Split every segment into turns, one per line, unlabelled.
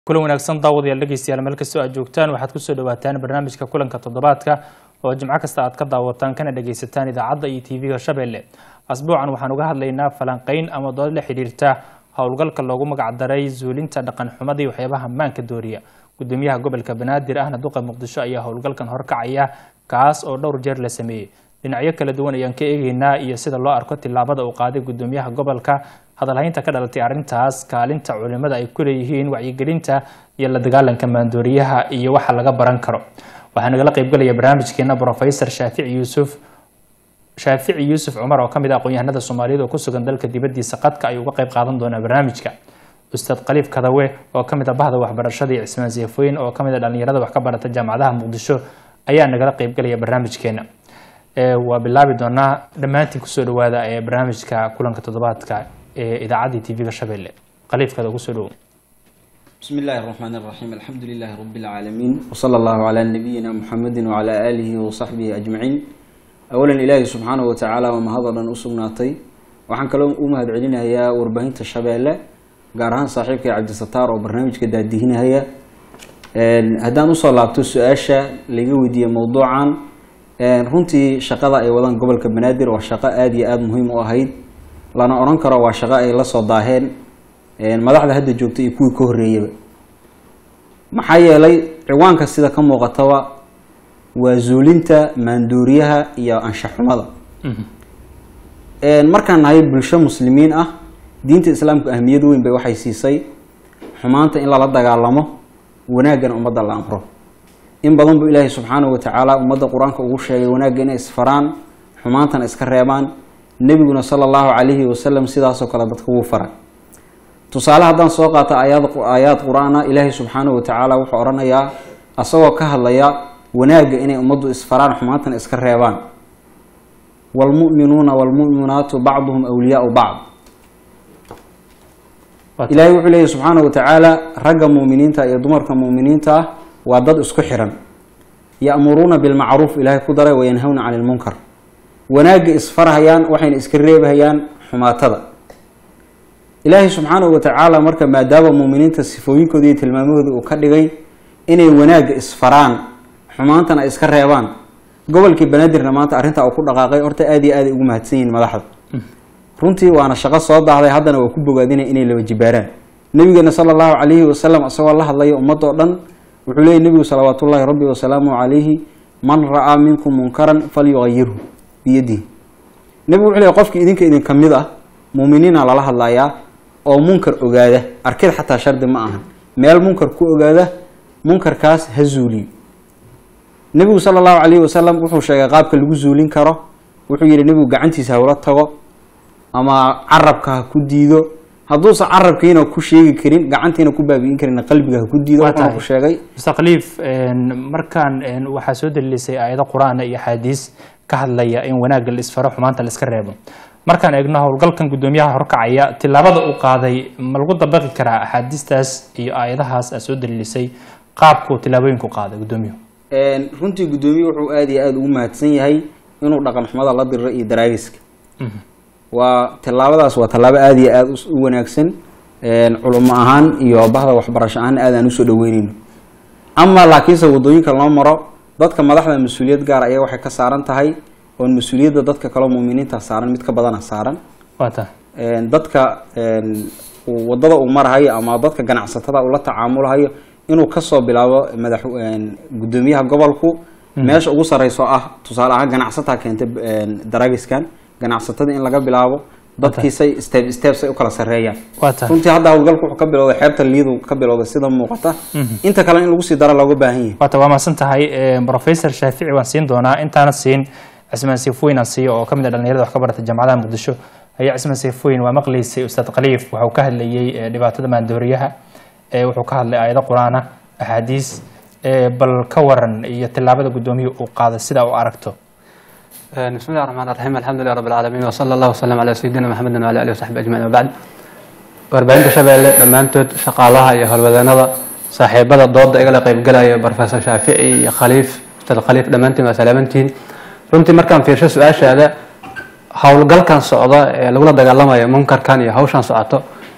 kulan wanaagsan daawadayaal dhegeystayaal meel kastoo aad joogtaan waxaad kusoo dhawaataan barnaamijka kulanka toddobaadka oo jimco kasta aad ka daawataan kana dhageysataan idaacadda iyo tv-ga shabeelle asbuucan waxaan uga hadlaynaa falanqeyn ama dood la xidhiirta howlgalka loogu magacdaray zuulinta dhaqan xumada iyo waxyaabaha maanka dooriya gudoomiyaha gobolka banaadir ahna duqa muqdisho ayaa howlgalkan horkacaya kaas oo dhowr jeer la sameeyey dhinacyo kala duwan ayaan ka eegeynaa iyo sida loo arko tillaabada uu qaaday gudoomiyaha gobolka hadalhaynta ka dhalatay arrintaas kaalinta culimada ay ku leeyihiin wacyigelinta iyo la dagaalanka maandooriyaha iyo waxa laga baran karo waxaa nagala qaybgalaya barnaamijkeena brofesor shaafici yuusuf shaafici yuusuf cumar oo ka mid ah aqoon-yahanada soomaaliyeed oo ku sugan dalka dibaddiisa qadka ayuu uga qayb qaadan doonaa barnaamijka ustaad khaliif kadawe oo ka mid ah bahda waxbarashada iyo cismaan seefooyin oo ka mid ah dhallinyarada wax ka barata jaamacadaha muqdisho ayaa nagala qaybgalaya barnaamijkeena waa bilaabi doonaa dhammaantiin kusoo dhawaada ee barnaamijka kulanka toddobaadka ee idaacaddii tv-ga shabeelle khaliifkada kusoo dhowo
بسم الله الرحمن الرحيم الحمد لله رب العالمين وصلى الله على نبينا محمد وعلى آله وصحبه أجمعين أولا إلهي سبحانه وتعالى وما هذا لن أسقناتي waxaan kaloo u mahad celinayaa warbaahinta shabeelle gaar ahaan saaxiibka cabdisataar oo barnaamijka daadihinahaya haddaan usoo laabto su-aasha laga weydiiyey mowduucan runtii shaqada ay wadaan gobolka banaadir waa shaqo aada iyo aada muhiim u ahayd lana oran karo waa shaqo ay la soo daaheen madaxda hadda joogta iyo kuwii ka horreeyaba maxaa yeelay ciwaanka sida ka muuqataba waa zuulinta maanduuriyaha iyo anshaxumada markaan nahay bulsho muslimiin ah diinta islaamku ahmiyad weyn bay waxay siisay xumaanta in lala dagaalamo wanaaggan ummadda la amro in badan buu ilaahay subxaanahu watacaala ummadda qur-aanka ugu sheegay wanaagga inay isfaraan xumaantana iska reebaan nebiguna sala allahu calayhi wasalam sidaasoo kale dadka wuu faray tusaale haddaan soo qaata ayaad aayaad qur-aana ilaahay subxaanahu watacaala wuxuu odhanayaa asagoo ka hadlaya wanaagga inay ummaddu isfaraan xumaantana iska reebaan waalmu'minuuna waalmu'minaatu bacduhum awliyaau bacd ilaahay wuxuu leeyahy subxaanahu watacaala ragga muuminiinta iyo dumarka muuminiinta ah waa dad isku xiran ya'muruuna bilmacruuf ilaahay ku daray wayanhawna cani lmunkar wanaagga isfarhayaan waxayna iska reebahayaan xumaatada ilaahay subxaanahu watacaala marka maadaama muuminiinta sifooyinkooda iyo tilmaamahooda uu ka dhigay inay wanaagga isfaraan xumaantana iska reebaan gobolkii banaadirna maanta arrintaa uu ku dhaqaaqay horta aada iyo aaday ugu mahadsan yihiin madaxda runtii waana shaqo soo daahday haddana waa ku bogaadinay inay laba jibaaraan nabigeena sala allahu calayhi wasalam isagoo la hadlaya ummadoo dhan wuxuu leeyay nebigu salawaatullaahi rabbi wasalaamu calayhi man ra'aa minkum munkaran falyuqayirhu biyadihi nebigu wuxuu leey qofkii idinka idinka mid ah muuminiina lala hadlayaa oo munkar ogaada arkid xataa shardi ma ahan meel munkar ku ogaada munkarkaas ha zuuliyo nebigu sala allahu calayhi wasalam wuxuu sheegay qaabka lagu zuulin karo wuxuu yihi nebigu gacantiisa hawla tago ama carabka ha ku diido hadduusan carabkiina ku sheegi karin gacantiina ku baabi'in karin qalbiga ha ku diido wuxuuna ku sheegay
mr khaliif markaan waxaa soo dalilisay aayado qur-aan iyo axaadiis ka hadlaya in wanaagga la isfaro xumaanta la iska reebo markaan eegno howlgalkan guddoomiyaha horkacaya tillaabada uu qaaday ma lagu dabaqi karaa axaadiistaas iyo aayadahaas aad soo dalilisay qaabkuu tillaabooyinku qaaday gudoomiyuhu
runtii guddoomiye wuxuu aada iyo aada ugu mahadsan yahay inuu dhaqan xumada la diriro iyo daraagiska waa tillaabadaas waa tallaabo aada iyo aada u wanaagsan culimo ahaan iyo bahda waxbarasho ahaan aad aan usoo dhaweyneyno ama laakiinse wadooyinka loo maro dadka madaxda mas-uuliyad gaar ayaa waxay ka saaran tahay oon mas-uuliyadda dadka kaleo muuminiinta saaran mid ka badana saaran
wata
dadka wadada uu marahayo ama dadka ganacsatada uu la tacaamulahayo inuu kasoo bilaabo madax guddoomiyaha gobolku meesha ugu sareyso ah tusaale ahaan ganacsataa keentay daragiskan ganacsatada in laga bilaabo dadkiisay step stepsay u kala sareeyaan runtii hadda howlgalku wuxuu ka bilowday xeebta liidu ka bilowday sida muuqata inta kale in lagu sii daro looga baahan yahay
wata waa mahadsan tahay professor shaafici waan siin doonaa intaana siin cismaan seefooyin aan siiyo oo ka mid ah dhalinyarada wax ka barata jaamacadaha muqdisho ayaa cismaan seefooyin waa maqlaysay ustaad khaliif waxuu ka hadlayey dhibaatada maandooriyaha wuxuu ka hadlay aayado qur-aana axaadiis bal ka waran iyo tillaabada guddoomiyuhu uu qaaday sida u aragto
بسم الله الرحمن الرحيم الحمد لله رب العالمين وصلى الله وسلم على سيدنا محمد وعلى اله وصحبه اجمعين وبعد warbaahinta shabeelle dhammaantood shaqaalaha iyo howlwadeenada saaxiibada dooda igala qaybgalaya professor shaafici iyo khaliif ustaad khaliif dhammaantiin waa salaamantiin runtii markaan fiirsho su-aashaada howlgalkan socda ee lagula dagaalamayo munkarkan iyo hawshan socoto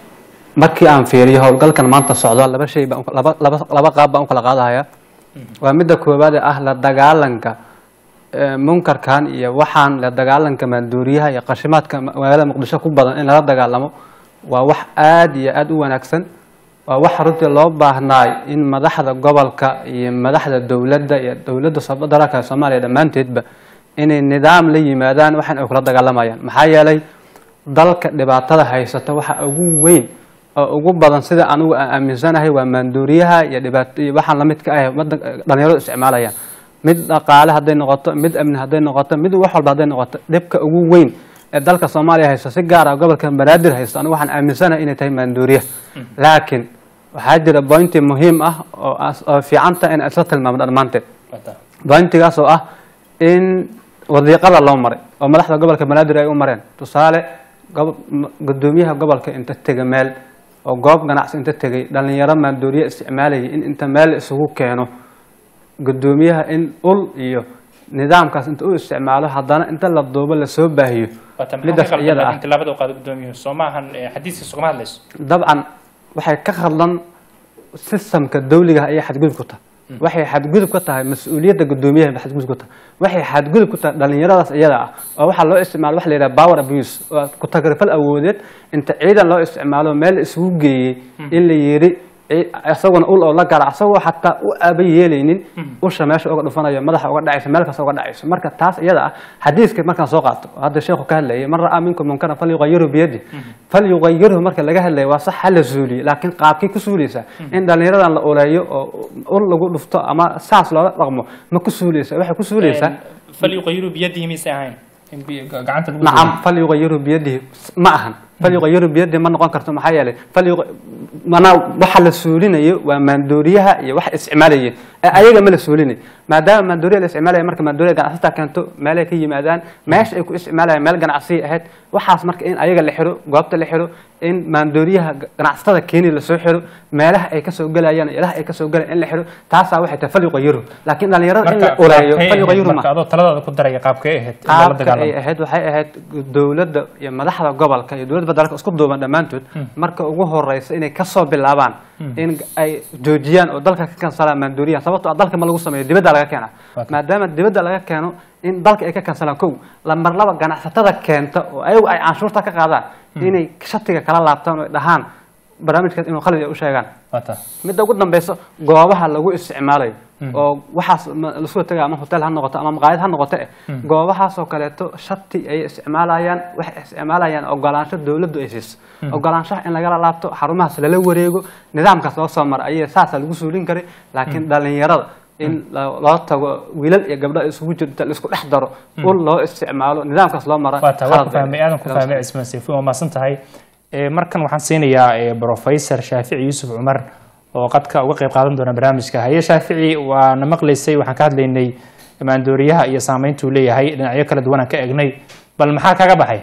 markii aan fiiriyo howlgalkan maanta socdo laba shay baan u- laba laba laba qaab baan u kala qaadahaya waa midda koowaad ee ah la dagaalanka ee, munkarkan iyo waxaan la dagaalanka maanduuriyaha iyo qashimaadka ma- magaalada muqdisho ku badan in lala dagaalamo waa wax aad iyo aad u wanaagsan waa wax runtii loo baahnaay in madaxda gobolka iyo madaxda dowladda iyo dowladda soo- dalka soomaaliya dhammaanteedba inay nidaam la yimaadaan waxan ay kula dagaalamayaan maxaa yeelay dalka dhibaatada haysata waxa ugu weyn oo ugu badan sida anugu aan aaminsanahay waa maanduuriyaha iyo dhibaato iyo waxaan lamid ka ah wadan- dhalinyaradu isticmaalayaan mid dhaqaale hadday noqoto mid amni hadday noqoto mid wax walba hadday noqoto dhibka ugu weyn ee dalka soomaaliya haysta si gaar ah gobolka banaadir haysta anigu waxaan aaminsanahay inay tahay maanduuriya laakiin waxaa jira bointi muhiim ah oo as- oo fiicanta in isla tilmaamo dhammaanteed bointigaas oo ah in wadiiqada loo maray oo madaxda gobolka banaadir ay u mareen tusaale gob- m- gudoomiyaha gobolka inta tega meel oo goob ganacsi inta tegay dhalinyaro maandooriye isticmaalayay in inta meel isugu keeno gudoomiyaha in ul iyo nidaamkaas inta u isticmaalo haddana inta la duubo lasoo baahiyo
waata maxaa ka
midaas
qaldan
iyada ah
laakiin tilaabada u qaado gudoomiyuhu soo maahan eh, xadiiskiisa ugama hadlayso
dabcan waxay ka khadlan sistamka dawliga ayay xadgudub ku tahay waxay xadgudub ka tahay mas-uuliyadda gudoomiyaha bay xadgudub ku tahay waxay xadgudub ku tahay dhalinyaradaas iyada ah oo waxaa loo isticmaalo waxa la yidhaha power abuse oo ku tagrifal awoodeed inta ciidan loo isticmaalo meel isugu geeyey in la yidhi ci- isaguna ul oo la gara asagoo xataa u aba yeelaynin usha meesha uga dhufanayo madaxa uga dhacayso meel kasta uga dhacayso marka taas iyada ah xadiiska markaan soo qaato oo hadda sheekhu ka hadlayay man ra'aa minkum munkaran falyuqayiru biyadi falyuqayirhu marka laga hadlaya waa sax hala suuliyo laakiin qaabkay ku suuleysaa in dhalinyaradan la uleeyo oo ul lagu dhufto ama saas loola dhaqmo ma ku suuleysa waxay ku suuleysaa
falyuqayiru biyadihi mise ahayn in bi- gacanta lagu
nacam falyuqayiru biyadihi ma ahan falyuqayiru biyadihi ma noqon karto maxaa yeelay falyuq manaa waxa la suulinayo waa maandooriyaha iyo wax isticmaalayeen ee ayaga ma la suulinayo maadaama maandooriya la isticmaalaya marka maandooriya ganacsataa keento meelay ka yimaadaan meesha ay ku isticmaalayaan meel ganacsiya ahayd waxaas marka in ayaga la xiro goobta la xiro in maandooriyaha ganacsatada keeni lasoo xiro meelaha ay kasoo gelayaan ilaha ay kasoo gelayaan in la xiro taasaa waxay tahay falyuqayiru laakiin dhalinyarada in la
marka
uleeyo
qaabkay
falyuqayiru
ahayd
ma
marka adoo taladaada ku daraya qaabkay ahayd in lala
qaabka ay
dagaalamo
ahayd waxay ahayd dowladda iyo madaxda gobolka iyo dowladda federaalka isku duuban dhammaantood marka ugu horeysa inay kasoo bilaabaan in ay joojiyaan oo dalka ka kansalaan maandooriyaha sababtoo ah dalka ma lagu sameeyo dibadda laga keena
Okay.
maadaama dibadda laga keeno in dalka ay ka kansalaan kow lambar laba ganacsatada keenta oo ayagu ay canshuurta ka qaadaan inay shatiga kala laabtaan oo ay dhahaan barnaamijkaas inuu khalid ay u sheegaan
waata
midda ugu dambeyso goobaha lagu isticmaalayo oo waxaas ma- lasoo taga ama hotel ha noqoto ama maqaayad ha noqoto eh goobahaasoo kaleeto shati ay isticmaalayaan waxay isticmaalayaan ogolaansho dowladdu ay siiso ogolaanshaha in lagala laabto xarumahaas lala wareego nidaamkaas loo soo mara ayay saasaa lagu suulin karay laakiin dhalinyarada in lo- loo tago wiilal iyo gabdho isugu jirta laisku dhex daro ul loo isticmaalo nidaamkaas loo mara
waata waa ku
khalad bay-
fahmay aadan ku fahmay cismaan sayfuun waa mahadsan tahay Eh, markan waxaan siinayaa eh, professor shaafici yuusuf cumar oo qadka uga qayb qaadan doona barnaamijka haye shaafici waana maqlaysay waxaan ka hadlaynay maandooriyaha iyo saameynta uu leeyahay dhinacyo kala duwan aan ka egnay bal maxaa kaga baxay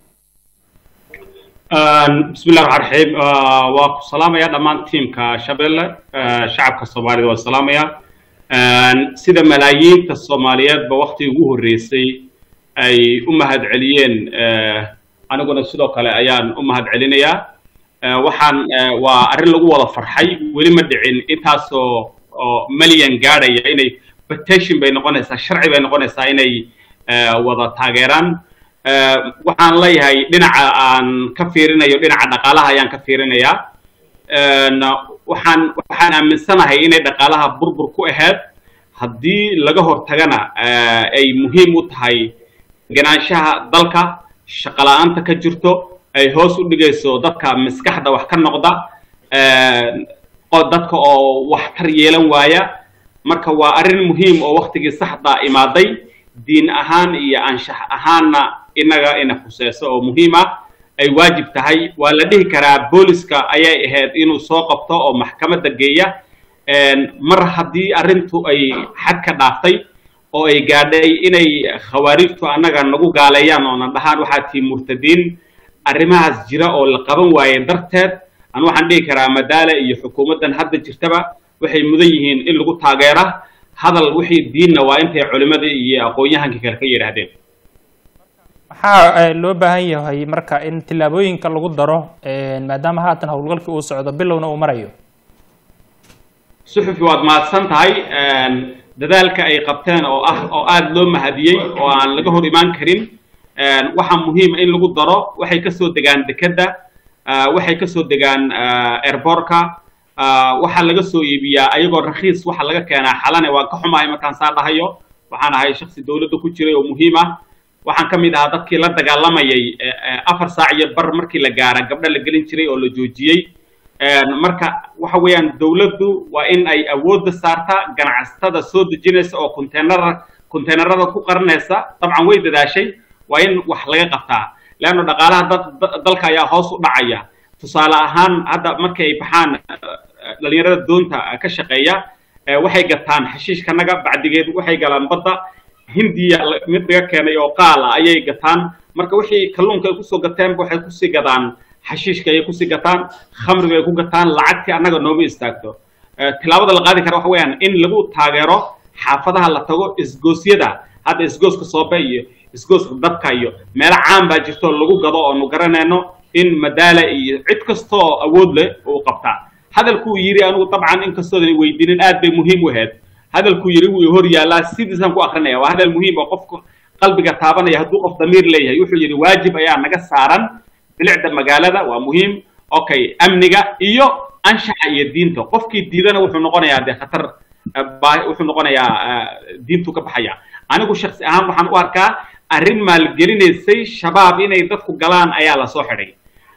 بسم الله الرحمن الرحيم waa ku salaamaya dhammaan tiimka shabeelle shacabka soomaalida waa salaamaya sida malaayiinta soomaaliyeedba waktigii ugu horreysay ay u mahad celiyeen aniguna sidoo kale ayaan u mahad celinayaa waxaan waa arrin lagu wada farxay weli ma dhicin intaasoo oo malyan gaadhaya inay petition bay noqonaysaa sharci bay noqonaysaa inay wada taageeraan waxaan leeyahay dhinaca aan ka fiirinayo dhinaca dhaqaalaha ayaan ka fiirinayaa waxaan waxaan aaminsanahay inay dhaqaalaha burbur ku ahayd haddii laga hortagana ay muhiim u tahay ganaanshaha dalka shaqala-aanta ka jirto ay hoos u dhigayso dadka maskaxda wax ka noqda dadka oo waxtar yeelan waaya marka waa arrin muhiim oo waktigii saxda imaaday diin ahaan iyo anshax ahaanna inaga ina khuseyso oo muhiim ah ay waajib tahay waa la dhihi karaa booliska ayay ahayd inuu soo qabto oo maxkamadda geeya mar haddii arrintu ay xad ka dhaaftay oo ay gaadhay inay khawaarijtu annaga nagu gaaleeyaan oo na dhahaan waxaa tii murtadiin arrimahaas jira oo la qaban waaye darteed an waxaan dhihi karaa madaale iyo xukuumaddan hadda jirtaba waxay mudan yihiin in lagu taageera hadal wixii diinna waa intay culimadii iyo aqoon-yahankii kale ka yidhaahdeen
maxaa eh, loo baahan yahay marka in tillaabooyinka lagu daro eh, maadaama haatan howlgalkii uu socdo bilowna uu marayo
suxufi waad mahadsan tahay dadaalka ay qabteen oo ah oo aada loo mahadiyey oo aan laga hor imaan karin waxaa muhiima in lagu daro waxay kasoo degaan dekedda ah, waxay kasoo degaan airbortka waxaa laga soo iibiyaa ayagoo rakhiis waxa laga keenaa xalane waan ka xumahay markaan saa dhahayo waxaan ahay shaksi dowladda ku jiray oo muhiim ah waxaan ka mid ahaa dadkii la dagaalamayay eh, eh, afar saac iyo bar markii la gaara gabdho la gelin jiray oo la joojiyey marka waxa weeyaan dowladdu waa in ay awoodda saartaa ganacsatada soo dejinaysa oo containerada containerada ku qaranaysa dabcan way dadaashay waa in wax laga qabtaa leanno dhaqaalaha dad da- dalka ayaa hoos u dhacaya tusaale ahaan hadda markay ay baxaan eh, dhalinyarada doonta eh, ka shaqeeya eh, waxay gataan xashiishkanaga bacdigeed waxay galaan badda hindiya la- mid laga keenay oo qaal ah ayay gataan marka wixii kalluunka ay kusoo gateenba waxay kusii gadaan xashiishka ayay kusii gataan khamriga ay ku gataan lacagtii annaga nooma istaagto Eh, tilaabada la qaadi kara waxa weeyaan in lagu taageero xaafadaha la tago isgoosyada hadda isgooska soobe iyo isgooska dabka iyo meelo caan baa jirto oo lagu gado oonu garanayno in madaala iyo cid kasta oo awood leh uu qabtaa hadalkuu yidhi anigu dabcan inkastoodan weydiinin aad bay muhiim u ahayd hadalkuu yidhi wuu hor yaallaa sidiisaan ku akrinaya waa hadal muhiim oo qofka qalbiga taabanaya hadduu qof damiir leeyahay wuxuu yidhi waajib ayaa naga saaran bilicda magaalada waa muhiim okay amniga iyo anshaxa iyo diinta qofkii diidana wuxuu noqonayaa dee khatar eh, baa- wuxuu noqonayaa eh, diintu ka baxaya anigu shaksi ahaan waxaan u arkaa arrin maalgelinaysay shabaab inay dadku galaan ayaa lasoo xidhay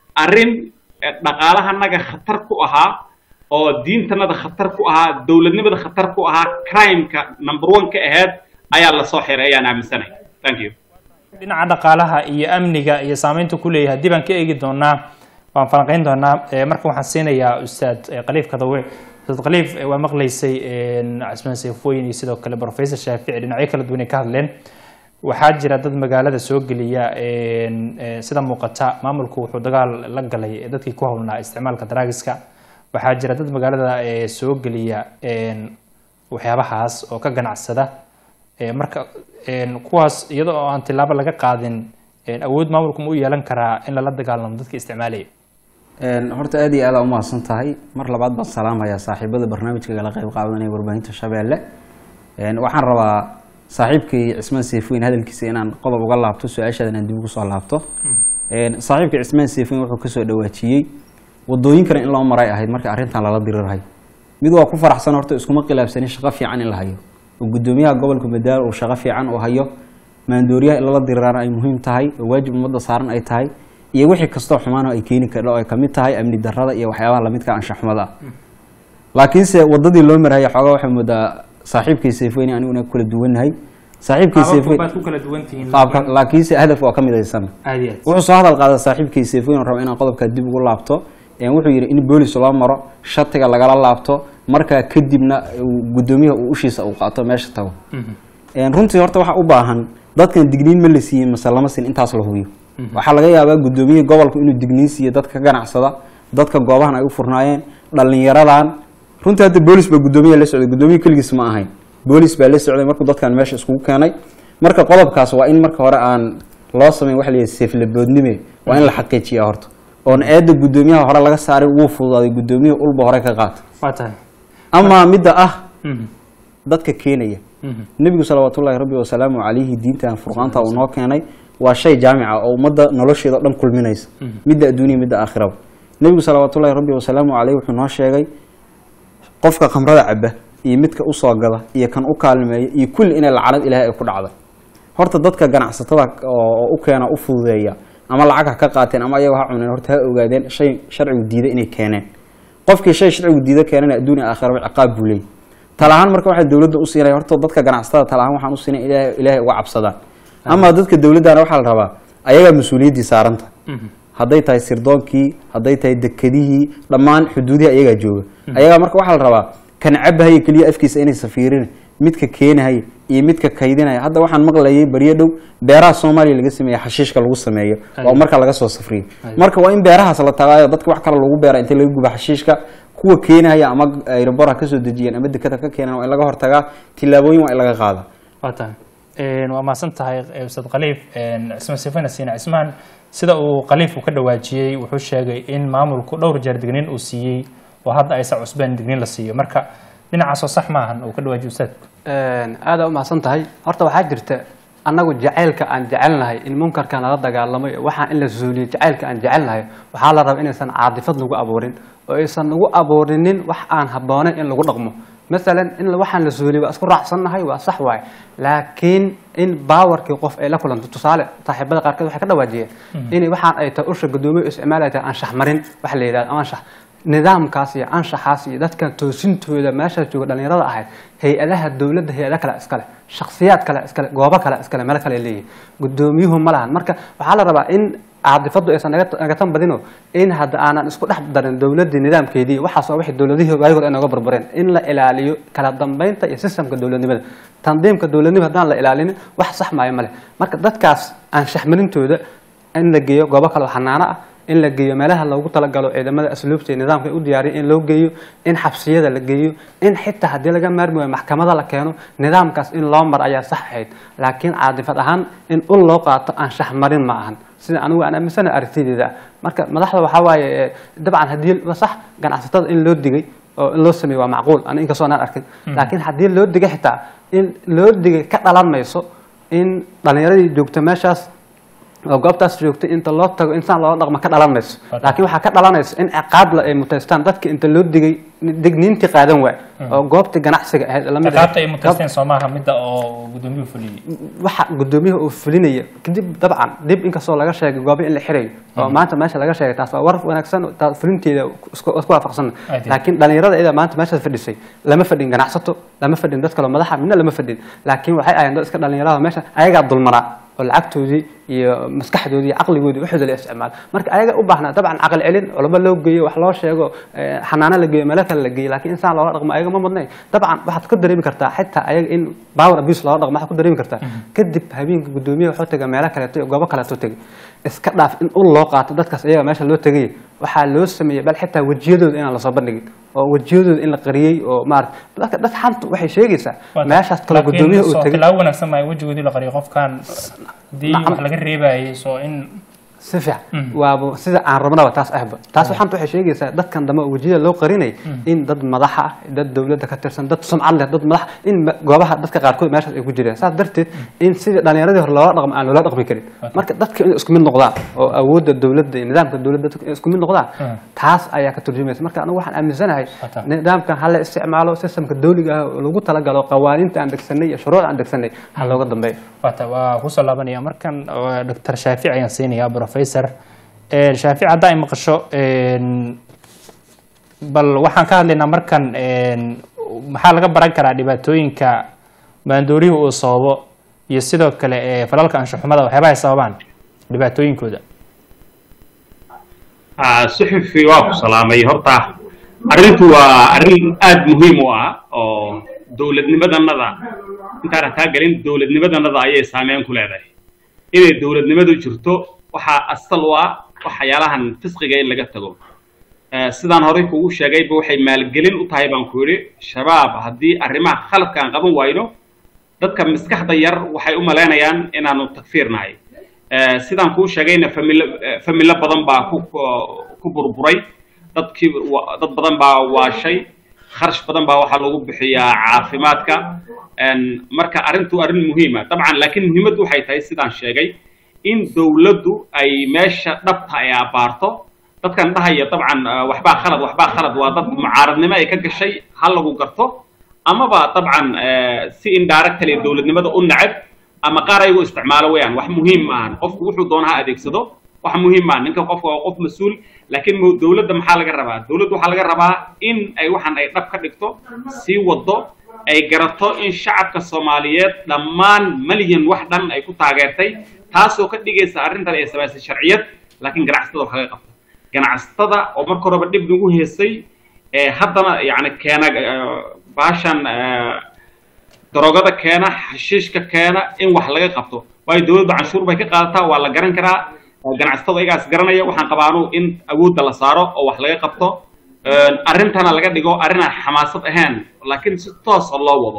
arrin eh, dhaqaalahanaga khatar ku ahaa oo diintanada khatar ku ahaa dowladnimada khatar ku ahaa crimeka number one ka ahayd ayaa lasoo xiray ayaan aaminsanay thank you
dhinaca dhaqaalaha iyo amniga iyo saameynta ku leeyahay haddii baan ka eegi doonaa waan falanqeyn doonaa Eh, marka waxaan siinayaa ustaad eh, khaliif kadawe ustaad khaliif eh, waa maqlaysay casmaan seefooyin iyo sidoo kale professor shaafici dhinacyo kala duwan ay ka hadleen waxaa jira dad magaalada soo geliya een, eh, sida muuqata maamulku wuxuu dagaal la galay dadkii ku howlnaa isticmaalka daraagiska waxaa jira dad magaalada eh, soo geliya een, waxyaabahaas oo ka ganacsada Eh, marka een, kuwaas iyadoo oo aan tilaabo laga qaadin een, awood maamulku ma u yeelan karaa in lala dagaalamo dadka isticmaalaya
Een, horta aad iyo aad aa umahadsan tahay mar labaad baan salaamayaa saaxiibada barnaamijka kala qayb qaadanaya warbaahinta shabeelle Een, waxaan rabaa saaxiibkii cismaan seefoyn hadalkiisa inaan qodob uga laabto su-aashaada inaan dib ugu soo laabto Een, saaxiibka cismaan seefoyn wuxuu kasoo dhawaajiyey wadooyinkana in loo maray ahayd marka arrintan lala dirirhay mid waa ku faraxsan horta iskuma khilaafsanin shaqo fiican in la hayo oo gudoomiyaha gobolka madaalo uu shaqo fiican u hayo maandooriyaha in lala diriraan ay muhiim tahay oo waajib ummadda saaran ay tahay iyo wixii kastoo xumaan oo ay keeni kardho ay kamid tahay amni darrada iyo waxyaabaha lamidka anshaxumada ah laakiinse wadadii loo marhaya xoogaa waxaa moodaa saaxiibkii seefweyne aniguna kala duwannahay saaxiibkii seefweyn
baad ku kala duwan tihiin
qaabka laakiinse hadaf waa ka midaysan
aad iyo aad
wuxuu soo hadal qaaday saaxiibkii seefweyn oo raba inaan qodobkaa dib ugu laabto Een, wuxuu yidhi in boolis loo maro shatiga lagala laabto markaa kadibna uu gudoomiyaha uu ushiisa uu qaato meesha tago Een, runtii horta waxaa u baahan dadkan digniin ma la siiyey mase lama siin intaas la hubiyo waxaa laga yaabaa gudoomiyihii gobolku inuu digniin siiyo dadka ka ganacsada dadka goobahan ay u furnaayeen dhalinyaradan runtii hadda boolis baa gudoomiyaha la socday gudoomiye keligiis ma ahayn boolis baa la socday markuu dadkan meesha iskugu keenay marka qodobkaas waa in marka hore aan loo samayn waxa la yidhaha seeflaboodnime waa in la xaqiijiyaa horta oon eedda gudoomiyaha hore laga saaray wuu fududaaday gudoomiyaha ulba hore ka qaata
waa tahay
amaa midda ah
Mhm.
dadka keenaya
Mhm.
nebigu salawaatullaahi rabbi wasalaamu calayhi diintan furqaanta uu noo keenay waa shay jaamica oo ummadda nolosheeda o dhan kulminaysa midda adduuniya midda aakhiraba nebigu salawaatullaahi rabbi wasalaamu caleyh wuxuu noo sheegay qofka khamrada caba iyo midka usoo gada iyo kan u kaalmeeya iyo kulli inay lacanad ilaahay ay ku dhacda horta dadka ganacsatada oo oo u keena u fududeeya ama lacag ha ka qaateen ama ayaga ha cuneen horta ha ogaadeen shay sharcigu diida inay keeneen qofkii shay sharcigu diida keenana adduuniya aakhiraba ciqaab buu leeyahy talahaan marka waxaa dowladda u siinaya horta dadka ganacsatada talahaan waxaan u siinay ilaahay ilaahay uga cabsadaan ama dadka dowladdana waxaa la rabaa ayagaa mas-uuliyaddii saaranta hadday tahay sirdoonkii hadday tahay dekedihii dhammaan xuduudihi ayagaa jooga ayagaa marka waxaa la rabaa kan cabahaya keliya afkiisa inay safiirin midka keenahaya iyo midka kaydinaya hadda waxaan maqlayay baryo dhow beeraha soomaaliya laga sameeya xashiishka lagu sameeyo oo marka laga soo safriyo marka waa in beerahaas la tagaayo dadka wax kale lagu beera inta laga guba xashiishka kuwa keenaya ama aeroborha kasoo dejiyeen ama dekada ka keenan waa in laga hortagaa tillaabooyin waa in laga qaada
waa tahay waa mahadsan tahay ustaad khaliif cismaan sifana siina cismaan sida uu khaliif uu ka dhawaajiyey wuxuu sheegay in maamulku dhowr jeer digniin uu siiyey oo hadda aysan cusbeen digniin la siiyo marka dhinacaasoo sax maahan uu ka dhawaajiyo ustaadku
aada u mahadsan tahay horta waxaa jirta annagu jacaylka aan jecelnahay in munkarka nala dagaalamay waxaan in la zuuliyo jacaylka aan jecelnahay waxaa la rabaa inaysan caadifad lagu abuurin oo aysan lagu abuurinin wax aan habboonayn in lagu dhaqmo masalan in waxaan la zuuliyo waa isku raacsannahay waa sax waaye laakiin in baawarkii qof ay la kulanto tusaale saaxiibada qaarkeed waxay ka dhawaajiyeen in waxaan ay tahay usha guddoomiye isticmaalay tahay anshax marin wax la yidhahdo anshax nidaamkaas iyo anshaxaas iyo dadkan toosintooda meesha jooga dhallinyarada ahayd hay-adaha dowladda hay-ada kale iskale shaksiyaad kale iskale goobo kale iskale meelo kale leeyihin guddoomiyuhu ma lahan marka waxaa la rabaa in caadifadu aysan naga tan badino in hadda aanan isku dhex darin dowladdii nidaamkeedii waxaas waa wixii dowladihii waagor ay nooga burbureen in la ilaaliyo kala dambeynta iyo sistamka dowladnimada tandiimka dowladnimada haddaan la ilaalinin wax sax maayo male marka dadkaas anshaxmarintooda in la geeyo goobo kale oo xanaano ah in la geeyo meelaha loogu talagalo ciidamada asluubta iyo nidaamka ay u diyaariya in loo geeyo in xabsiyada la geeyo in xitaa haddii laga maarmi waayo maxkamada la keeno nidaamkaas in loo mar ayaa sax ahayd laakiin caadifad ahaan in ul loo qaato anshax marin ma ahan sida anigu aan aaminsana aragtideeda ah marka madaxda waxaa waaye dabcan haddii sax ganacsatada in loo digay oo in loo sameeyo waa macquul ani inkastoo anaan arkin laakiin haddii loo digay xitaa in loo digay ka dhalan mayso in dhallinyaradii joogta meeshaas oo goobtaas joogtay inta loo tago insaan loola dhaqmo ka dhalan mayso laakiin waxaa ka dhalanaysa in ciqaabla ay mutaystaan dadka inta loo digay digniintii qaadan waay oo goobtii ganacsiga ahayd lamid
ciqaabta ay mutaysteen soo maaha midda oo guddoomiyuhu fuliyey
waxa guddoomiyaha uu fulinaya kadib dabcan dib inkastoo laga sheegay goobo in la xirayo oo maanta meesha laga sheegay taas waa war wanaagsan taas fulinteeda isku isku waafaqsan laakiin dhalinyarada iyada maanta meeshaas fadhisay lama fadhin ganacsato lama fadhin dad kaloo madaxa midna lama fadhin laakiin waxay ahayn dad iska dhalinyarada meesha ayagaa dulmanaa oo lacagtoodii iyo maskaxdoodii iyo caqligoodii waxooda la isticmaalo marka ayaga u baahnaa dabcan caqli celin culamo loo geeyo wax loo sheego xanaano la geeyo meelo kale la geeyo laakiin insaan loola dhaqmo ayaga ma mudnayn dabcan waxaad ku dareemi kartaa xitaa ayaga in power abuse loola dhaqmo waxaad ku dareemi kartaa kadib habeenka guddoomiyaha wuxuu tegay meelo kaleeto iyo goobo kaleeto tegay iska dhaaf in ul loo qaato dadkaas ayaga meesha loo tegay waxaa loo sameeyey bal xitaa wejiyadooda inaan lasoo bandhigin oo wejiyadooda in la qariyey oo maarata dadka dad xanta waxay sheegaysaa meeshaas kale guddoomiyaha uu tegay
tilaabo wanaagsan maayo wejigoodii la qariyo qofkan haddii wax laga reebayay soo in
si fiican waaba sida aan rabnaba taas ahba taas waxaanta waxay sheegaysaa dadkan dambe oo wejiyada loo qarinay in dad madaxa ah dad dowladda ka tirsan dad sumcad leh dad madax in goobaha dadka qaarkood meeshaas ay ku jireen saas darteed in sidii dhallinyaradii hore loola dhaqmo aan loola dhaqmi karin marka dadka inay isku mid noqdaan oo awoodda dowladda iyo nidaamka dowladda dadka inay isku mid noqdaan taas ayaa ka turjumaysa marka anigu waxaan aaminsanahay nidaamkan ha la isticmaalo sistamka dowliga ah oo lagu talagalo qawaaniinta aan degsanay iyo shuruuc aan degsanay ha looga dambeeyo
wata waa kusoo laabanaya markan doctor shaafic ayaan siinayaa professor shaafic hadda ay maqasho bal waxaan ka hadlaynaa markan maxaa laga baran karaa dhibaatooyinka maandooriyuhu uu sababo iyo sidoo kale falalka anshaxumada waxyaabaha ay sababaan dhibaatooyinkooda
suxufi waa ku salaamay horta arrintu waa arrin aada muhiim u ah oo dowladnimadanada intaana taa gelin dowladnimadanada ayay saameyn ku leedahay inay dowladnimadu jirto waxaa asal u ah waxyaalahan fisqiga in laga tago sidaan horey kugu sheegayba waxay maalgelin u tahay baan ku yidhi shabaab haddii arrimaha khaladka aan qaban wayno dadka maskaxda yar waxay u malaynayaan inaanu takfiir nahay sidaan kuu sheegayna familo familo badan baa ku ku burburay dadkii dad badan baa waashay kharash badan baa waxaa lagu bixiyaa caafimaadka marka arrintu arrin muhiima dabcan laakiin muhiimaddu waxay tahay sidaan sheegay in dowladdu ay meesha dhabta ay abaarto dadkan dhahaya dabcan waxbaa khalad waxbaa khalad waa dad mucaaradnimo ay ka gashay ha lagu garto amaba dabcan si indirectly dowladnimada u nacab ama qaar ayagu isticmaalo weyaan wax muhiim maahan qofku wuxuu doona ha adeegsado wax muhiim maahan ninka qofka waa qof mas-uul laakiin dowladda maxaa laga rabaa dowladda waxaa laga rabaa in ay waxan ay dhab ka dhigto sii wado ay garato in shacabka soomaaliyeed dhammaan malyan wax dhan ay ku taageertay taasoo ka dhigaysa arrintan ay samaysay sharciyad laakiin ganacsatada wax laga qabto ganacsatada oo marka horeba dhib nagu heesay haddana yani keena baashan daroogada keena xashiishka keena in wax laga qabto waayo dowladda canshuur bay ka qaadataa waa la garan karaa ganacsatada iyagaas garanaya waxaan qabaanu in awoodda la saaro oo wax laga qabto arrintana laga dhigo arrin aan xamaasad ahayn laakiin si toosa loo wado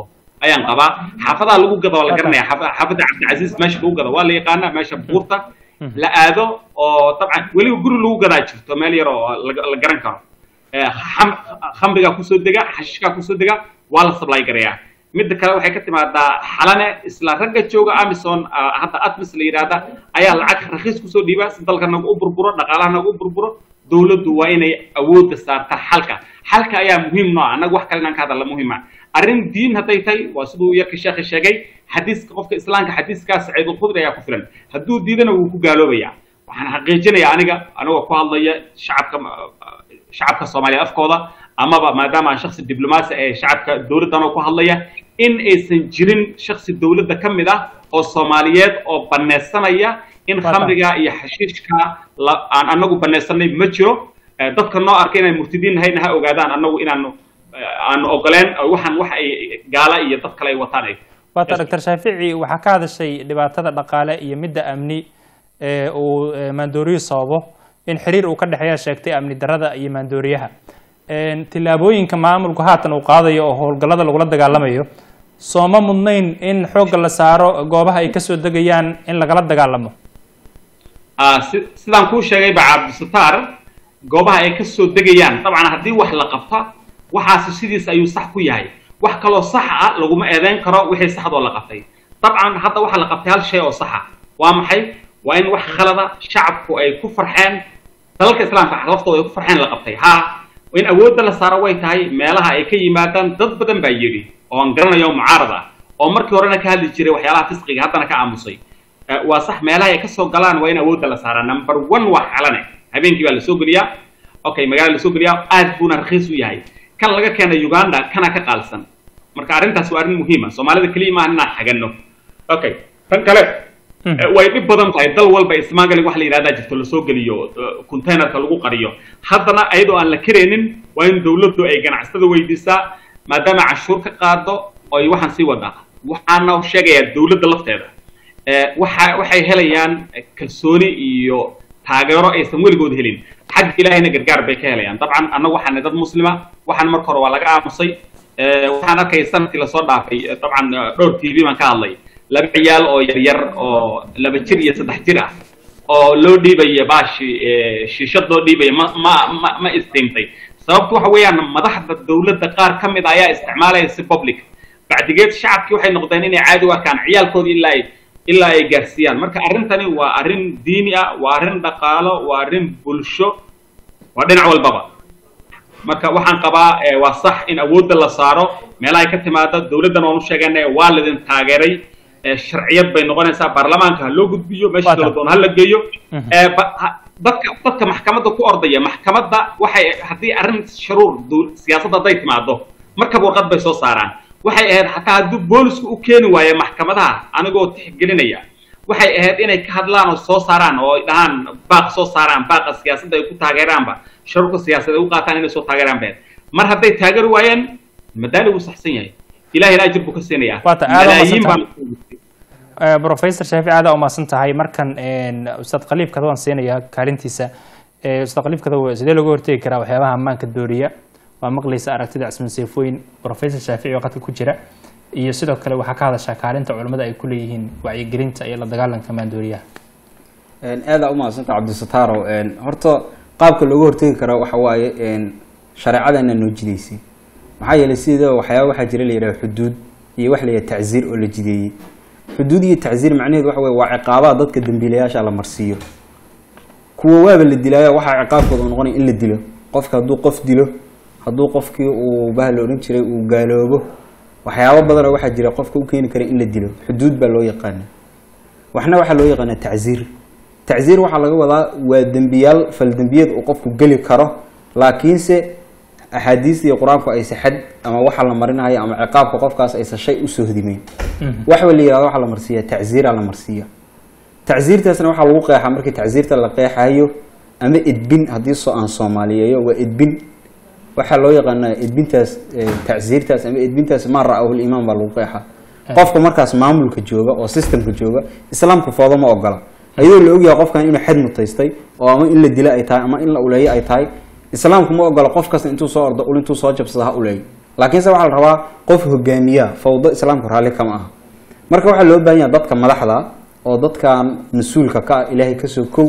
ayaan qabaa xaafadaha lagu gado waa la garanaya xaaf- xaafadda cabdicasiis meesha lagu gado waa la yaqaanaa meesha buurta la aado oo dabcan weliba guri lagu gadaa jirto meel yar oo la la garan karo Eh, xam- khamrigaa kusoo dega xashiishkaa kusoo dega waa la supply gareeyaa midda kale waxay ka timaadaa xalane isla ragga jooga amison ah, hadda atmis la yidhaahda ayaa lacag rakiis kusoo dhiiba si dalka nagu u burburo dhaqaalaha nagu u burburo dowladdu waa inay awoodda saartaa xalka xalka ayaa muhiim noo ah annaga wax kale inaan ka hadalla muhiima arrin diin hadday tahay waa siduu yarka sheekhi sheegay xadiiska qofka islaamka xadiiskaas saciidulkhudri ayaa ku filan hadduu diidana wuu ku gaaloobayaa waxaan xaqiijinayaa aniga anigoo ku hadlaya shacabka shacabka soomaaliya afkooda amaba maadaama aan shaksi diblomaasi ee shacabka dowladdan oo ku hadlaya in aysan jirin shaksi dowladda ka mid ah oo soomaaliyeed oo banaysanaya in
Waa
khamriga iyo xashiishka la- aan anagu banaysanay ma jiro Eh, dadka noo arka inaan murtidiin nahayna ha ogaadaan anagu inaanu eh, aanu ogoleen eh, waxaan wax ay gaala iyo dad kale ay wataan ay
waata doctor shaafici waxaa ka hadashay dhibaatada dhaqaale iyo midda amni ee uu eh, maandooriyu sababo in xiriir uu ka dhexeeya sheegtay amni darada iyo maandooriyaha Een, tillaabooyinka maamulku haatan uu qaadayo oo howlgallada lagula dagaalamayo sooma mudnayn in xoogga la saaro goobaha ay kasoo degayaan in lagala dagaalamo
Ah, si- sidaan kuu sheegay ba cabdisataar goobaha ay ka soo degayaan dabcan haddii wax la qabta waxaasi sidiis ayuu sax ku yahay wax kaloo sax ah laguma eedeyn karo wixii saxdoo la qabtay dabcan hadda waxaa la qabtay hal shay oo saxa waa maxay waa in wax khalada shacabku ay ku farxeen dalalka islaamka laftooda ay ku farxeen la qabtay ha in awoodda la saaro way tahay meelaha ay ka yimaadaan dad badan baa yidhi oo aan garanayo mucaarad ah oo markii horena ka hadli jiray waxyaalaha fisqiga haddana ka aamusay Eh, waa sax meelaha ay kasoo galaan waa in awoodda la saaraa number one waa xalane habeenkii baa lasoo geliyaa okay magaala lasoo geliyaa aad buuna rakhiis u yahay kan laga keena uganda kana ka qaalsan marka arrintaas waa arrin muhiima soomaalida keliya maaha inaan xaganno okay tan kale
Mhm.
eh, way dhib badan tahay dal walba smuggling wax la yidhahdaa jirto lasoo geliyo eh, containerka lagu qariyo haddana ayadoo aan la karaynin waa in dowladdu ay ganacsatada weydiisaa maadaama canshuur ka qaado oo ay waxaan sii wadaa waxaana sheegayaa dowladda lafteeda Eh, waxa waxay helayaan eh, kalsooni iyo taageero aysan weligood helin xagga ilaahayna gargaar bay ka helayaan dabcan annagu waxaana dad muslima waxaan marka hore waa laga aamusay Eh, waxaan arkay sanadkii lasoo dhaafay eh, dabcan eh, dhowr t v baan ka hadlay laba ciyaal oo yaryar oo laba jir iyo saddex jir ah oo loo dhiibaya baashi eh, shiishad loo dhiibaya ma ma ma ma istiimtay sababtu waxa weeyaan madaxda dowladda qaar ka mid a ayaa isticmaalaya si public bacdigeed shacabkii waxay noqdeen inay caadi u arkaan ciyaalkoodii ilaa ay ilaa ay gaarsiiyaan marka arrintani waa arrin diini ah waa arrin dhaqaalo waa arrin bulsho waa dhinac walbaba marka waxaan qabaa eh, waa sax in awoodda la saaro meelahay ka timaado dowladdan waan u sheeganay waa lidin taageeray eh, sharciyad bay noqonaysaa baarlamaanka ha loo gudbiyo meesha
Waa tahay.
dowladdoon ha la geeyo
Mhm.
Eh, ba- ha- dadka dadka maxkamadda ku ordaya maxkamadda waxay haddii arrin sharuur dowl- siyaasadda hadday timaado markaba warqad bay soo saaraan waxay ahayd xataa hadduu boolisku u keeni waayo maxkamadaha anigoo tixgelinaya waxay ahayd inay ka hadlaan oo soo saaraan oo ay dhahaan baaq soo saaraan baaqa siyaasadda ay ku taageeraanba sharuurka siyaasadda ay u qaataan inay soo taageeraan bay ahayd. mar hadday taageeri waayeen madaali wuu saxsan yahay ilahina ajir buu ka siinayaa
Waa ta- aad waa
malaayiin
mahadsantahay.
baa
Eh, professor shaafici aad aa umahadsan tahay markan een, ustaad khaliif kada waan siinayaa kaalintiisa Eh, ustaad khaliif kada sidee looga hortegi karaa waxyaabaha ammaanka dooriya waa maqlaysa aragtida cisman seefooyin professor shaafici oo qadka ku jira iyo sidoo kale waxaa ka hadashaa kaalinta culimmada ay ku leeyihiin wacyigelinta iyo la dagaalanka maandooriyaha
aada u mahadsanta cabdisataaro horta qaabka looga hortegi karo waxa waaye shareecadana noo jideysay maxaa yeelay sida waxyaaba waxaa jira la yidhaha xuduud iyo wax la yidhaha tacziir oo la jideeyey xuduud iyo tacziir macnaheedu waxa weye waa ciqaabaha dadka dembiilayaasha la marsiiyo kuwa waaba la dilaayo waxaa ciqaabkooda noqonaya in la dilo qofka hadduu qof dilo hadduu qofkii uu baha la odhan jiray uu gaaloobo waxyaabo badanoo waxaa jira qofka u keeni kara in la dilo xuduud baa loo yaqaana waxna waxaa loo yaqaana tacziir tacziir waxaa laga wadaa waa dembiyaal faldembiyeed uu qofku geli karo laakiinse axaadiista iyo qur-aanku aysa xad ama waxa la marinayo ama ciqaabka qofkaas aysa shay usoo hodimeyn waxba la yihahdo waxaa la marsiiya tacziira la marsiiya tacziirtaasna waxaa lagu qeexaa markii tacziirta la qeexayo ama edbin haddii soo aan soomaaliyeeyo waa edbin waxaa loo yaqaanaa edbintaas tacziirtaas ama edbintaas maa ra-ahu limaan baa lagu qeexaa qofka markaas maamulka jooga oo systemka jooga islaamka foodo ma ogola ayadoo la ogyahay qofkan inuu xad mutaystay oo ama in la dilo ay tahay ama in la uleeyo ay tahay islaamku ma ogola qof kasta intuu soo ordo ul intuu soo jabsada ha uleeyo laakiinse waxaa la rabaa qof hogaamiya fawdo islaamku raalli kama aha marka waxaa loo baahan yaha dadka madaxda oo dadkan mas-uulka ka ah ilaahay kasoo kow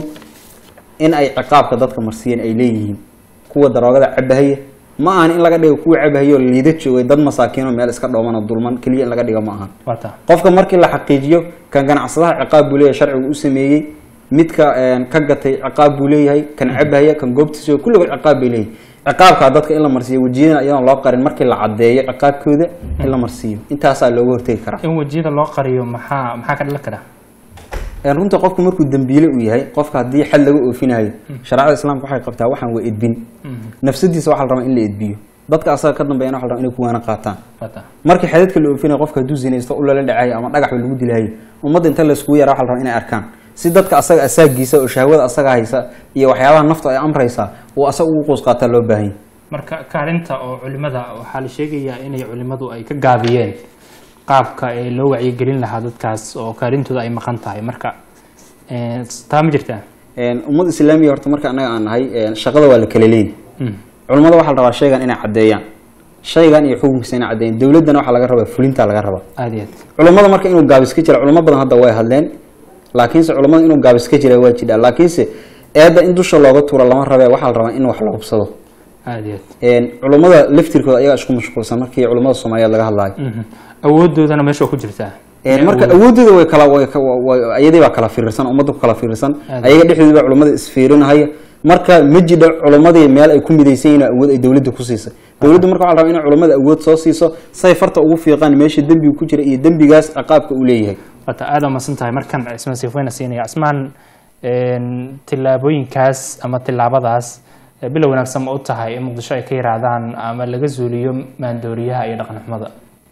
in ay ciqaabka dadka marsiiyeen ay leeyihiin kuwa daroogada cabahaya ma ahan in laga dhigo kuwa cabahayo liida joogay dad masaakiino meel iska dhooman oo dulman keliya in laga dhigo ma ahan
waa taa
qofka markii la xaqiijiyo kan ganacsadaha ciqaab buu leeyahay sharcigu u sameeyey midka een, ka gatay ciqaab buu leeyahay kan cabahaya kan goobtiisa jooga kulligood ciqaab bay leeyihin ciqaabkaa dadka in la marsiiyo wejiyadana iyadoon loo qarin markii la caddeeyo ciqaabkooda in la marsiiyo intaasaa looga hortegi karaa
in wejiyada loo qariyo maxaa maxaa ka dhalan kara
Een, runta qofku markuu dembiile u yahay qofka haddii xad laga oofinayo shareecada islaamka waxay qabtaa waxaan waa edbin nafsadiisa waxaa la rabaa in la edbiyo dadka asaga ka dambeeyana waxa la rabaa inay kuwaana qaataan
waa taa
markii xadadka la oofinayo qofka hadduu zinaysto u lala dhacayo ama dhagaxba lagu dilayo ummadda inta layskugu yara waxa la rabaa inay arkaan si dadka asaga asaagiisa oo shahwada asaga haysa iyo waxyaabaha nafta ay amraysaa uu asaga ugu qoos qaataa loo baahan yahay
marka kaalinta oo culimada waxaa la sheegayaa inay culimadu ay ka gaabiyeen qaabka ee loo wacyigelin lahaa dadkaas oo kaalintooda ay maqan tahay marka eh, taa ma jirtaa
Een, ummad islaamiya horta marka annaga aan nahay een, shaqada waa la kala leeyahay
Mm.
culimmada waxaa la rabaa shaygan inay caddeeyaan shaygan iyo xukunkiisa inay caddeeyaan dowladdana waxaa laga rabaa fulintaa laga rabaa
aada iyo aad
culammada marka inuu gaabis ka jira culamo badan hadda way hadleen laakiinse culamada inuu gaabis ka jira waa jidhaa laakiinse eedda in dusha looga tuuro lama rabee waxaa la rabaa in wax la hubsado
aada iyo aad
Een, culammada laftirkooda ayagaa isku mashquulsan markii culamada soomaaliyeed laga hadlaayo
Mhm. awoodoodana meesha waa ku jirtaa
Een, marka awoodooda way kala way ka- wa- wa- iyadii baa kala firirsan ummadda ku kala firirsan
Aad.
ayaga dhexdooda baa culamada isfiirinahaya marka ma jidho culamadii meel ay ku midaysan yihiin awood ay dowladda ku siisay dowladda marka waxaa la rabaa inay culamada awood soo siiso say farta ugu fiiqaan meesha dembiga ku jira iyo dembigaas ciqaabka uu leeyahay
wata aada umadsan tahay markan cismaan siifweyna siinaya cismaan een, tillaabooyinkaas ama tillaabadaas eh, bilow wanaagsan ma u tahay in muqdisho ay ka yiraahdaan ama laga zuuliyo maandooriyaha iyo dhaqan xumada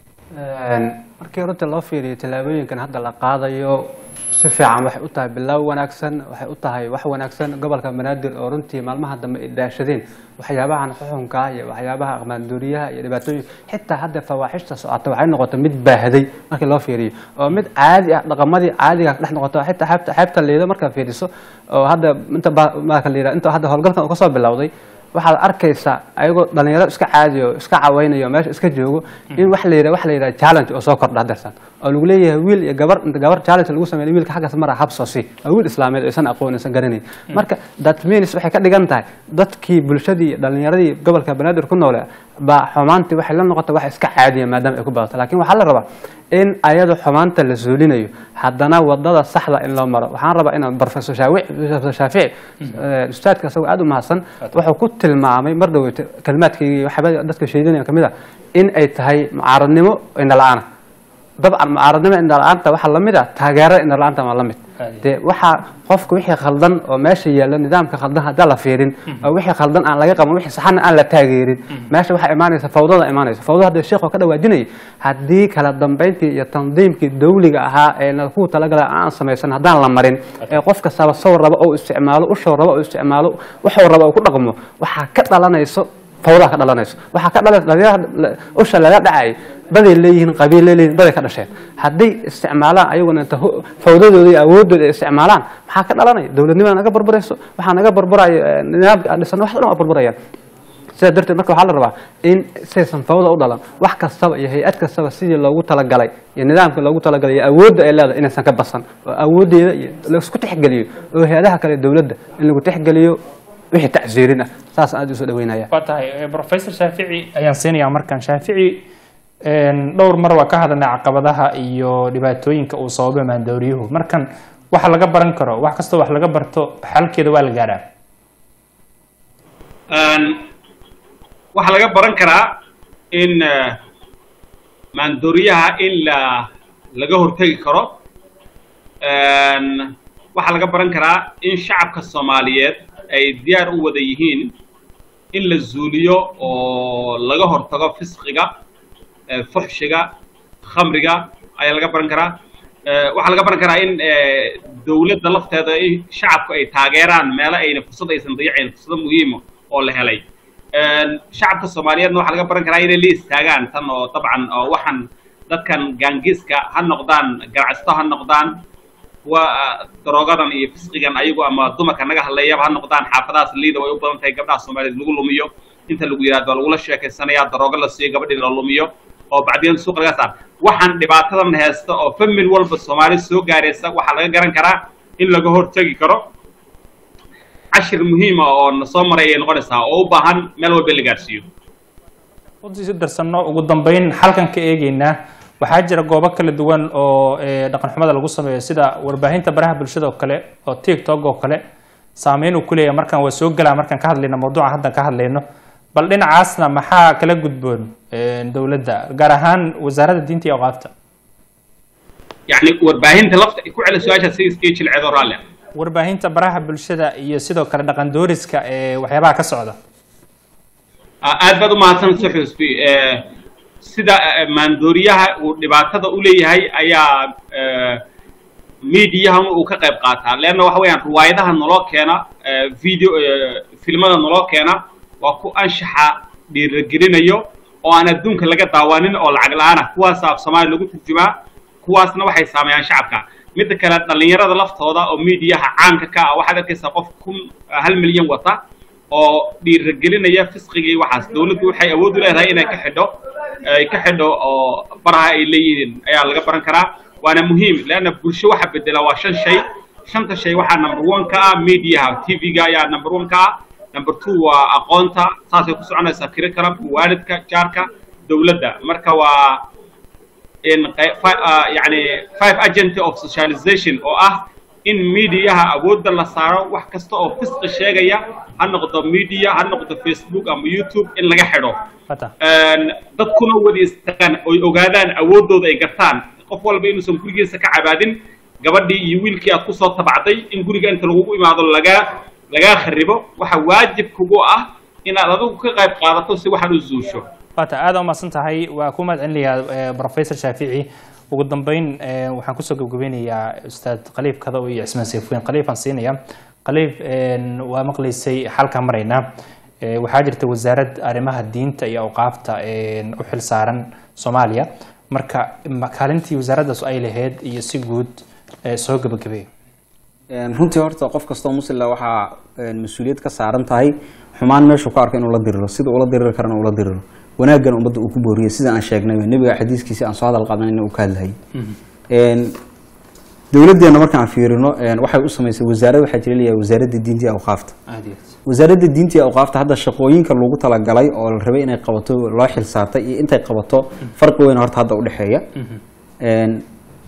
markii runtii loo fiiriyo tallaabooyinkan hadda la qaadayo si fiican waxay u tahay bilow wanaagsan waxay u tahay wax wanaagsan gobolka banaadir oo runtii maalmaha dambe ay daashadeen waxyaabahan xuxunka iyo waxyaabaha aqmaandooriyaha iyo dhibaatooyin xitaa hadda fawaaxishta socota waxay noqotay mid baahday markii loo fiiriyo oo mid caadi ah dhaqamadii caadiga dhex noqoto xitaa xeebta xeebta liido markaa fiiriso oo hadda inta ba- marka la yidhaha inta hadda howlgalkan uu ka soo bilowday waxaad arkaysaa ayagoo dhalinyaro iska caadiyo iska cawaynayo meesha iska joogo in wax la yidhaha wax la yidhaha challenge oo soo kordha hadeersan oo lagu leeyahay wiil iyo gabar inta gabar challenge lagu sameeyo wiilka xaggaas mara habsoosi waa wiil islaameed oo isan aqoon isan garanayn marka that means waxay ka dhigan tahay dadkii bulshadii iyo dhalinyaradii gobolka banaadir ku noole baa xumaantii waxay la noqotay wax iska caadiya maadaama ay ku badato laakiin waxaa la rabaa in ayada xumaanta la suulinayo haddana wadada saxda in loo maro waxaan rabaa inaan professor shaawic professor shaafici eh, ustaadka isagoo aada u mahadsan wuxuu ku tilmaamay mar dhow kalimaadkii waxyaaba dadka sheedinaya kamid ah in ay tahay mucaaradnimo indhala-aana dabcan mucaaradnimo indhala-aanta waxaa lamid ah taageerada indhala-aanta waa lamid dee waxaa qofka wixii khaldan oo meesha yaalla nidaamka khaldan haddaan la fiirin oo wixii khaldan aan laga qaban wixii saxana aan la taageerin meesha waxaa imaanaysa fawdada imaanaysa fawdada hadda sheekh oo ka dhawaajinayay haddii kala dambeyntii iyo tandiimkii dawliga ahaa ee na kuwa talagala aan samaysan haddaan la marin ee qof kastaba sow raba oo isticmaalo ushow raba oo isticmaalo wuxuu raba oo ku dhaqmo waxaa ka dhalanayso fawdaha ka dhalanayso waxaa ka dhalaysa dhalinyarada usha laga dhacay baday leeyihiin qabiil leeyihiin baday ka dhasheen hadday isticmaalaan ayaguna inta hu- fawdadooda iyo awoodooda ay isticmaalaan maxaa ka dhalanaya dowladnimada naga barbarayso waxaa naga barbaraya eh, nidaamka aan dhisan wax dhan waa barbarayaan sidaa darteed marka waxaa la rabaa in saysan fawda u dhalan wax kastaba iyo hay-ad kastaba sidii loogu talagalay iyo nidaamka loogu talagalay iyo awoodda ay leedahay inaysan ka basan oo awooddeeda iyo laisku tixgeliyo oo hay-adaha kale dowladda in lagu tixgeliyo wixii tacsiirin ah saas aad usoo dhaweynaya
waa tahay eh, professor shaafici ayaan siinayaa markan shaafici een, dhowr mar waa ka hadalnay caqabadaha iyo dhibaatooyinka uu sababay maandooriyuhu markan waxa laga baran karo wax kastoo wax laga barto xalkeeda waa la gaadhaa
Een, waxaa laga baran karaa in eh, maandooriyaha in la laga hortegi karo Een, waxaa laga baran karaa in shacabka soomaaliyeed ay diyaar u wada yihiin in la zuuliyo oo laga hortago fisqiga eh, fuxshiga khamriga ayaa laga baran karaa Eh, waxaa laga baran karaa in eh, dowladda lafteeda in shacabku ay taageeraan meelo ayna fursad aysan dayacayn fursado muhiima oo la helay Een, shacabka soomaaliyeedna waxaa laga baran karaa inay la istaagaan tan oo dabcan oo waxaan dadkan gaangiiska ha noqdaan ganacsato ha noqdaan kuwa ah, daroogadan iyo fisqigan ayagu ama dumarka naga hadleeyaba ha noqdaan xaafadahaas liida way u badan tahay gabdhaha soomaaliyeed lagu lumiyo inta lagu yidhahdo lagula sheekaysanaya daroogo la siiyo gabadhii la lumiyo oo bacdiyan suuq laga saar waxaan dhibaatadan haysta oo famil walba soomaali soo gaaraysa waxaa laga garan karaa in laga hortegi karo cashir muhiima oo na soo maray ayay noqonaysaa oo u baahan meel walba in la gaarsiiyo
si darsanno ugu dambeyn xalkan ka eegeynaa waxaa jira goobo kala duwan oo eh, dhaqan xumada lagu sameeyo sida warbaahinta baraha bulshada oo kale oo tiktok oo kale saameyn uu ku leeyahay markaan waa soo gelaa markaan ka hadlayno mawduuca haddan ka hadlayno bal dhinacaasna maxaa kala gudboon eh, dowladda gaar ahaan wasaaradda diinta iyo awqaafta
yacni warbaahinta lafta ku celi su-aasha si iskii jilceedo raalle
warbaahinta baraha bulshada iyo sidoo kale dhaqan dooriska ee waxyaabaha ka socda
Ah, aad baad u mahadsan sir xusbi Eh, sida eh, maandooriyaha uu dhibaatada u leeyahay ayaa eh, miidiyahan uu ka qayb qaataa leanna waxa weeyaan riwaayadaha naloo keena eh, video eh, filmada naloo keena waa ku anshaxa dhiiragelinayo oo aan adduunka laga daawanin oo lacag la-aan ah kuwaas af soomaali lagu turjumaa kuwaasna waxay saameeyaan shacabka midda kale dhallinyarada laftooda oo miidiyaha caanka ka ah waxaad arkaysaa qof kun hal milyan wata oo dhiiragelinaya fisqigii waxaas dawladdu waxay awood u leedahay inay ka xidho ay ka xidho oo baraha ay leeyihiin ayaa laga baran karaa waana muhiim leanna bulsho waxa bedela waa shan shay shanta shay waxaa number one ka ah mediaha tv-ga ayaa number one ka ah number two waa aqoonta saasay ku soconaysaa curriculumka waalidka jaarka dawladda marka waa in qey- fi- ah, yani five agent of socialization oo ah in mediaha awoodda la saaro wax kasta oo fisqi sheegaya ha noqdo media ha noqdo facebook ama youtube in laga xidho
Fata.
Een, dadkuna wada istaagaan oy ogaadaan awooddooda ay gartaan qof walba inuusan gurigiisa ka cabaadin gabadhii iyo wiilkii aad kusoo tabacday in guriga inta lagugu imaado lagaa lagaa kharibo waxa waajib kugu ah inaad adigu ka qayb qaadato si waxaad u zuusho
waata aada u mahadsan tahay waa ku mahad celinayaa eh, professor shaafici ugu dambeyn eh, waxaan kusoo gabgabeynayaa ustaad khaliif kado iyo cismaan sayfuin khaliifaan siinaya khaliif een, waa maqlaysay xalkaa maraynaa Eh, waxaa jirta wasaarad arrimaha diinta iyo awqaafta een, u xil saaran soomaaliya marka ma- kaalintii wasaaraddaas ay lahayd iyo si guud eh, soo gabagabeey
Een, runtii horta qof kastoo muslimla waxaa een, mas-uuliyad ka saaran tahay xumaan meeshuu ka arko inuu la diriro sida ula diriri karana ula diriro wanaaggan ummadda uu ku booriyey sida aan sheegnay nebiga xadiiskiisi aan soo hadal qaadanayna uu ka hadlayay Een, dowladdeena markaan fiirino een, waxay u samaysay wasaarad waxaa jira leeyahay wasaaradda diinta iyo awqaafta
aad iyo aad
wasaaradda diinta iyo awqaafta hadda shaqooyinka loogu talagalay oo la rabay inay qabato loo xil saartay iyo intay qabato farqi weyn horta hadda udhexeeya Een,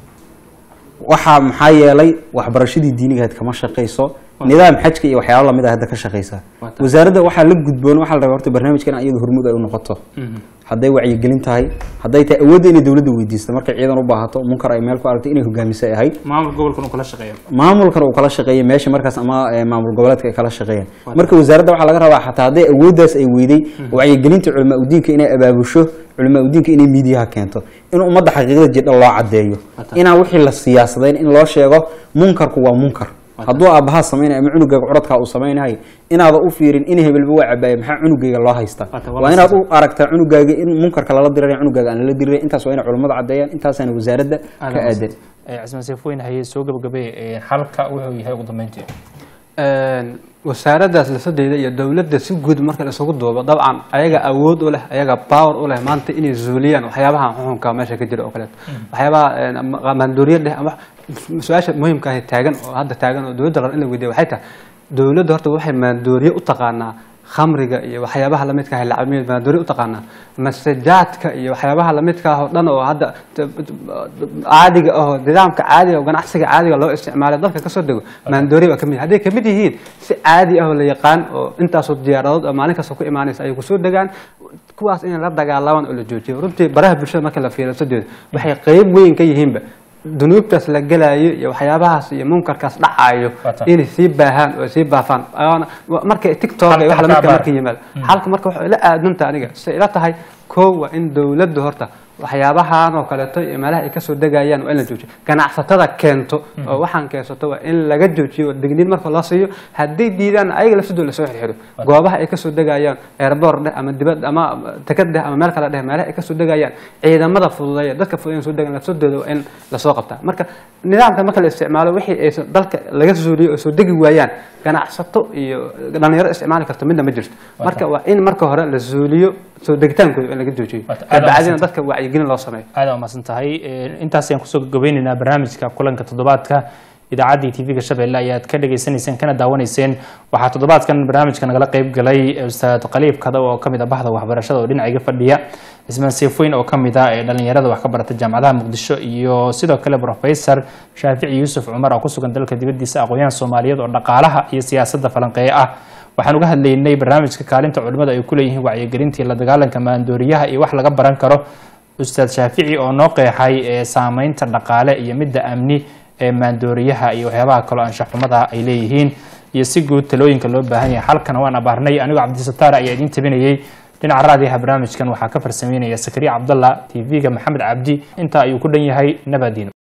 waxaa maxaa yeelay waxbarashadii diinigahayd kama shaqayso nidaam xajka iyo waxyaalo lamid ah hadda ka shaqaysa
Waa tahay.
wasaaradda waxaa la gudboon waxaa la rabaa horta barnaamijkan iyadu hormuud ay u noqoto hadday wacyigelin tahay hadday tahay awoodda inay dowladda weydiisto markay ciidan u baahato munkar ay meel ku aragtay inay hogaamisay ahayd
maamul gobolkan uu kala shaqeeya
maamulkan uu kala shaqeeyay meesha markaas ama eh, maamul goboleedka ay kala shaqeeyeen marka wasaaradda waxaa laga rabaa xataa hadday awooddaas ay weyday wacyigelinta culamaa udiinka inay abaabusho culamaa udiinka inay miidiyaha keento in ummadda xaqiiqada jidha loo cadeeyo inaan wixii la siyaasadayn in loo sheego munkarku waa munkar hadduu aabbahaa samaynayo ama cunugaaga curadkaa uu samaynayo inaada u fiirin in hebelba waa cabaaya maxaa cunugayga loo haystaa
Wata, waa
waa inaad u aragtaa cunugaaga in munkarka lala dirirayo cunugaaga aan lala diriray intaas waa inay culammada cadeeyaan intaasaana wasaaradda ka aadan
cismaan sayfuin haye soo gabagabee eh, xalka wuxuu yahay ugu dambeyntii
Een, wasaaraddaas lasadeeda iyo dowladda si guud marka la isugu duubo dabcan ayaga awood u leh ayaga power u leh maanta inay zuuliyaan waxyaabaha xuxunka meesha ka jira oo kaleeto waxyaabaha een, ama maandooriya leh ama su-aasha muhiimka ah ee taagan oo hadda taagan oo dowladda la rabo in la weydiiyo waxay tahay dowladda horta waxay maandooriye u taqaanaa khamriga iyo waxyaabaha lamidka ah lacabmiyeed maandooriye u taqaanaa masajaadka iyo waxyaabaha lamidka ah oo dhan oo hadda t- t- caadiga ahoo nidaamka caadiga oo ganacsiga caadiga loo isticmaalo dalka kasoo dego maandooriya waa kamid hadday kamid yihiin si caadi ah oo la yaqaan oo intaasoo diyaaradood oo maalin kasta ku imaanaysa ay kusoo degaan kuwaas in la dagaalamaan oo la joojiyo runtii baraha bulshada marka la fiiriyo sadeed waxay qeyb weyn ka yihiinba dunuubtaas la gelaayo iyo waxyaabahaas iyo munkarkaas dhacayo
Wata.
inay sii baahaan oo sii baafaan Ayaana- wa- marka tiktok iyo wax
Halka
lamidka
abaar.
marka yimaado xalka marka waxay la aadanta aniga say ila tahay koo waa in dowladdu horta waxyaabahan oo kaleeto iyo meelaha ay kasoo degayaan waa in la joojiyo ganacsatada keento oo waxaan keensato waa in laga joojiyo digniin marka loo siiyo haddii diidaan ayaga lafsidooda lasoo xirxiro goobaha ay kasoo degayaan airboor dheh ama dibad ama tekad dheh ama meel kale dheh meelaha ay kasoo degayaan ciidamada fududeeya dadka fududeyn soo degan lafsadooda waa in lasoo qabtaa marka nidaamka marka la isticmaalo wixii ay dalka laga suuliyo oo soo degi waayaan ganacsato iyo dhalinyaro isticmaali karto midna ma jirto marka waa in marka hore la suuliyo soo degitaankooda in laga joojiyo
Waata, aad
kabacdina
u
dadka wacyigelin loo sameeyo
aad aa umahadsan tahay intaas ayaan kusoo gabagabeyneynaa barnaamijka kulanka toddobaadka idaacaddii tv-ga shabeelle ayaad ka dhagaysanayseen kana daawanayseen waxaa toddobaadkan barnaamijka nagala qeyb galay ustaad qaliib kada oo kamid ah bahda waxbarashada oo dhinaciga fadhiya cismaan seefoyn oo kamid ah ee dhalinyarada wax ka barata jaamacadaha muqdisho iyo sidoo kale professor shaafici yuusuf cumar oo kusugan dalka dibadiisa aqoon-yahan soomaaliyeed oo dhaqaalaha iyo siyaasadda falanqeeye ah waxaan uga hadlaynay barnaamijka kaalinta culimmada ay ku leeyihiin wacyigelintii la dagaalanka maandooriyaha iyo wax laga baran karo ustaad shaafici oo noo qeexay ee saameynta dhaqaale iyo midda amni ee maandooriyaha iyo waxyaabaha kaloo anshaxumada ay leeyihiin iyo si guud talooyinka loo baahan yahay halkana waan abaarnay anigoo cabdisataar ayaa idiin tabinayey dhinaca raadiyaha barnaamijkan waxaa ka farsameynaya sakariya cabdalla tv-ga maxamed cabdi intaa ayuu ku dhan yahay nabadiino